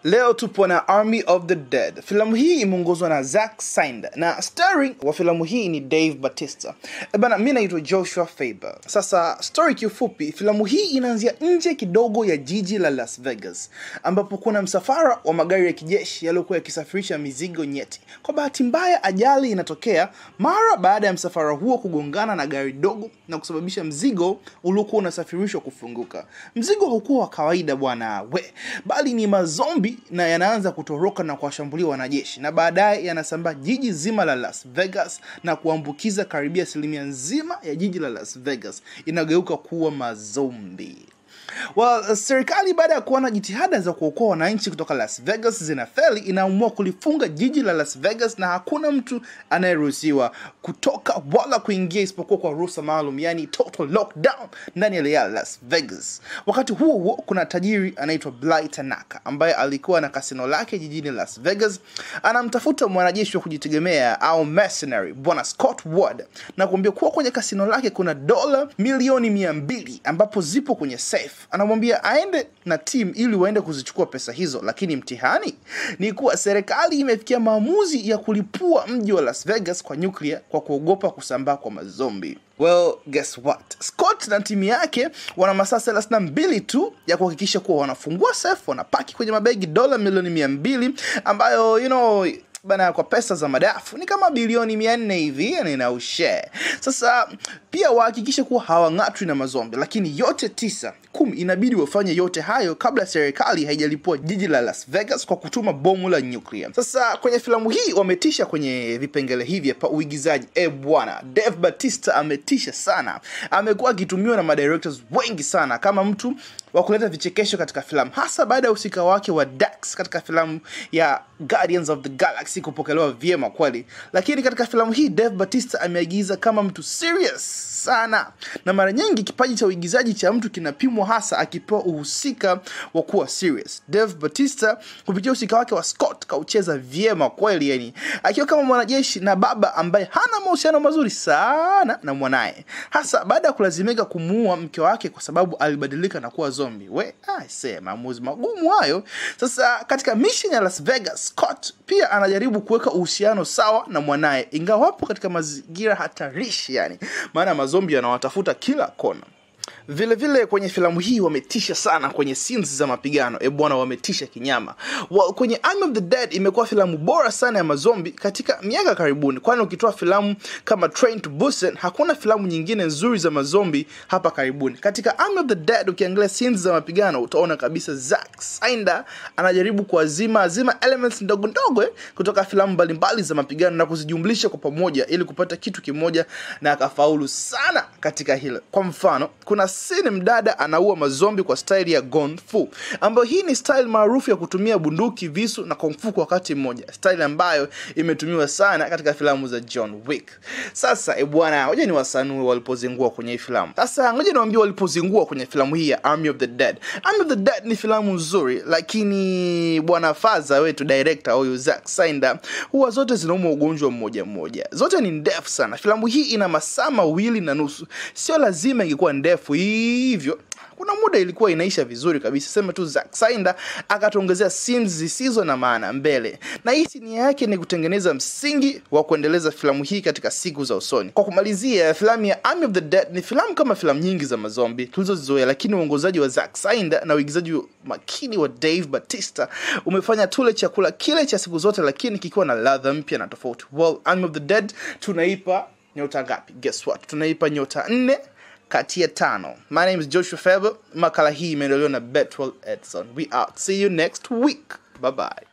Leo tupo na Army of the Dead. Filamu hii imeongozwa na Zack Snyder na starring wa filamu hii ni Dave Batista. E bana, mimi naitwa Joshua Faber. Sasa story kiufupi, filamu hii inaanzia nje kidogo ya jiji la Las Vegas ambapo kuna msafara wa magari ya kijeshi yaliyokuwa yakisafirisha mizigo nyeti. Kwa bahati mbaya, ajali inatokea mara baada ya msafara huo kugongana na gari dogo na kusababisha mzigo uliokuwa unasafirishwa kufunguka. Mzigo haukuwa wa kawaida bwana we, bali ni mazombi na yanaanza kutoroka na kuwashambulia wanajeshi na baadaye yanasambaa jiji zima la Las Vegas na kuambukiza karibia asilimia nzima ya jiji la Las Vegas inageuka kuwa mazombi. Well, serikali baada ya kuona jitihada za kuokoa wananchi kutoka Las Vegas zinafeli, inaamua kulifunga jiji la Las Vegas na hakuna mtu anayeruhusiwa kutoka wala kuingia isipokuwa kwa ruhusa maalum, yani total lockdown ndani ya ya Las Vegas. Wakati huo huo, kuna tajiri anaitwa Bly Tanaka ambaye alikuwa na kasino lake jijini Las Vegas, anamtafuta mwanajeshi wa kujitegemea au mercenary bwana Scott Ward na kuambia kuwa kwenye kasino lake kuna dola milioni mia mbili ambapo zipo kwenye safe anamwambia aende na team ili waende kuzichukua pesa hizo, lakini mtihani ni kuwa serikali imefikia maamuzi ya kulipua mji wa Las Vegas kwa nyuklia kwa kuogopa kusambaa kwa mazombi. Well, guess what? Scott na timu yake wana masaa thelathini na mbili tu ya kuhakikisha kuwa wanafungua safe, wanapaki kwenye mabegi dola milioni mia mbili ambayo you know bana kwa pesa za madafu ni kama bilioni mia nne hivi yani na ushare. Sasa pia wahakikishe kuwa hawang'atwi na mazombi, lakini yote tisa kumi inabidi wafanye yote hayo kabla serikali haijalipua jiji la Las Vegas kwa kutuma bomu la nyuklia. Sasa kwenye filamu hii wametisha kwenye vipengele hivi hapa uigizaji. E bwana, Dave Batista ametisha sana, amekuwa akitumiwa na madirectors wengi sana kama mtu wa kuleta vichekesho katika filamu, hasa baada ya usika wake wa Dax katika filamu ya Guardians of the Galaxy kupokelewa vyema kweli. Lakini katika filamu hii Dave Batista ameagiza kama mtu serious sana, na mara nyingi kipaji cha uigizaji cha mtu kinapimwa hasa akipewa uhusika wa kuwa serious. Dave Batista kupitia usika wake wa Scott kaucheza vyema kweli, yani akiwa kama mwanajeshi na baba ambaye hana mahusiano mazuri sana na mwanaye, hasa baada ya kulazimika kumuua mke wake kwa sababu alibadilika na kuwa zombi. We aise, maamuzi magumu hayo. Sasa katika mission ya Las Vegas, Scott pia anajaribu kuweka uhusiano sawa na mwanaye, ingawa wapo katika mazingira hatarishi, yani maana mazombi yanawatafuta kila kona. Vile vile kwenye filamu hii wametisha sana kwenye scenes za mapigano. E bwana, wametisha kinyama. Well, kwenye Army of the Dead imekuwa filamu bora sana ya mazombi katika miaka karibuni, kwani ukitoa filamu kama Train to Busan hakuna filamu nyingine nzuri za mazombi hapa karibuni. Katika Army of the Dead ukiangalia scenes za mapigano utaona kabisa Zack Snyder anajaribu kuazima azima elements ndogo ndogo eh, kutoka filamu mbalimbali za mapigano na kuzijumlisha kwa pamoja ili kupata kitu kimoja, na akafaulu sana katika hilo. Kwa mfano kuna scene mdada anaua mazombi kwa style ya Kung Fu, ambayo hii ni style maarufu ya kutumia bunduki, visu na kung fu kwa wakati mmoja, style ambayo imetumiwa sana katika filamu za John Wick. Sasa e bwana, ngoja ni wasanue walipozingua kwenye hii filamu. Sasa ngoja niwaambie walipozingua kwenye filamu hii ya Army of the Dead. Army of the Dead ni filamu nzuri, lakini bwana Faza wetu director huyu Zack Snyder huwa zote zinauma ugonjwa mmoja mmoja, zote ni ndefu sana. Filamu hii ina masaa mawili na nusu, sio lazima ingekuwa ndefu hivyo kuna muda ilikuwa inaisha vizuri kabisa, sema tu Zack Snyder akatuongezea scenes zisizo na maana mbele, na hii nia yake ni kutengeneza msingi wa kuendeleza filamu hii katika siku za usoni. Kwa kumalizia, filamu ya Army of the Dead ni filamu kama filamu nyingi za mazombi tulizozizoea, lakini uongozaji wa Zack Snyder na uigizaji makini wa Dave Batista umefanya tule chakula kile cha siku zote, lakini kikiwa na ladha mpya na tofauti. Well, Army of the Dead tunaipa nyota ngapi? Guess what? Tunaipa nyota nne kati ya tano. My name is Joshua Faber. Makala hii imeendelewa na Betwell Edson. We out. See you next week. Bye bye.